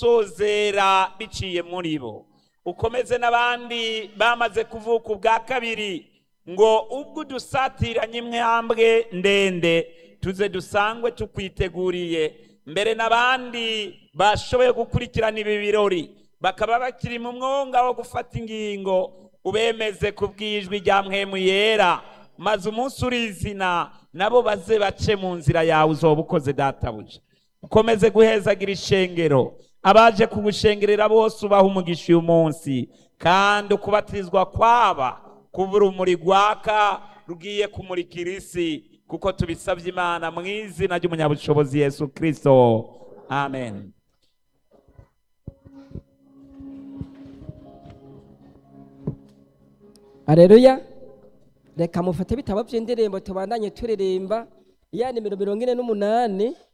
sozera biciye muri bo ukomeze n'abandi bamaze kuvuka ubwa kabiri ngo ubwo udusatiranye imwambwe ndende tuze dusangwe tukwiteguriye mbere n'abandi bashoboye gukurikirana ibi birori bakaba bakiri mu mwonga wo gufata ingingo ubemeze ku bwijwi rya mwemu yera maze umunsi urizina nabo baze bace mu nzira yawe uzoba ukoze databuja ukomeze guhezagira ishengero abaje kugushengerera bose ubaha umugisha uyu munsi kandi ukubatirizwa kwaba kuba urumuri rwaka rugiye kumurikira isi kuko tubisabye imana mu izina ry'umunyabushobozi yesu kirisito amen Aleluya. Reka mufate bitabo by'indirimbo tubandanye turirimba ya nimero mirongo ine n'umunani